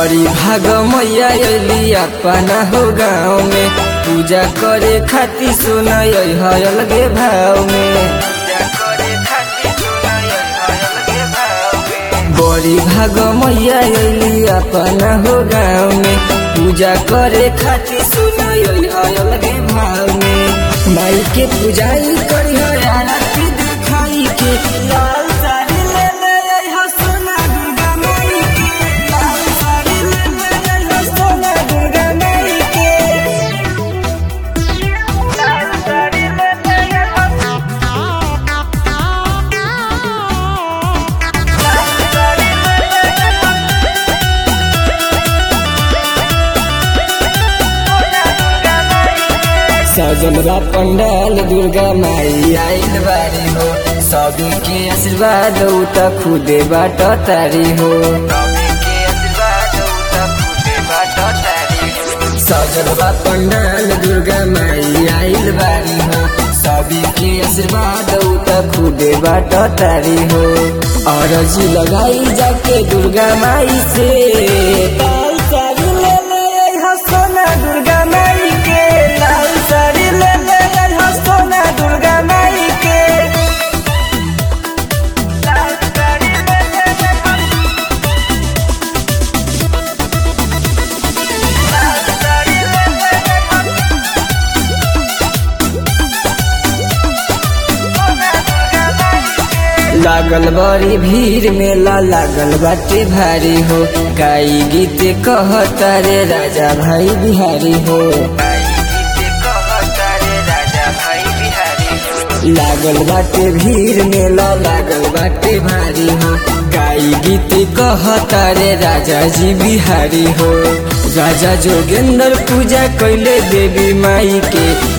बड़ी भाग मैया अली अपना हो गाँव में पूजा करे खातिर सुना है अलगे भाव में बड़ी भाग मैया अली अपना हो गाँव में पूजा करे खातिर सुना है अलगे भाव में माई के पूजाई करी है आरती दिखाई के लाल साड़ी ले ले आई हो सोना दुर्गा माई के लाल साड़ी ले ले आई हो सोना दुर्गा माई के लाल साड़ी ले ले आई हो लाल साड़ी ले ले आई हो सजल बा पंडाल दुर्गा माई आइल बारी हो सभी के आशीर्वाद उ त खुदे बाट तारी हो सजल बा पंडाल दुर्गा माई आइल बारी हो सभी के आशीर्वाद उ त खुदे बाट तारी हो अरजी लगाई जाके दुर्गा माई से लाल साड़ी ले ले आई हो सोना दुर्गा माई के लाल साड़ी ले ले आई हो सोना दुर्गा माई के लाल साड़ी ले ले आई हो लाल साड़ी ले ले आई हो सोना दुर्गा माई के लागल बड़ी भीड़ मेला लागल बाटे भारी हो गाई गीत कहता रे राजा भाई बिहारी हो लागल बाटे भीड़ मेला लागल बाटे भारी हो गाई गीत कहता रे राजा जी बिहारी हो राजा जोगेंद्र पूजा कैले देवी माई के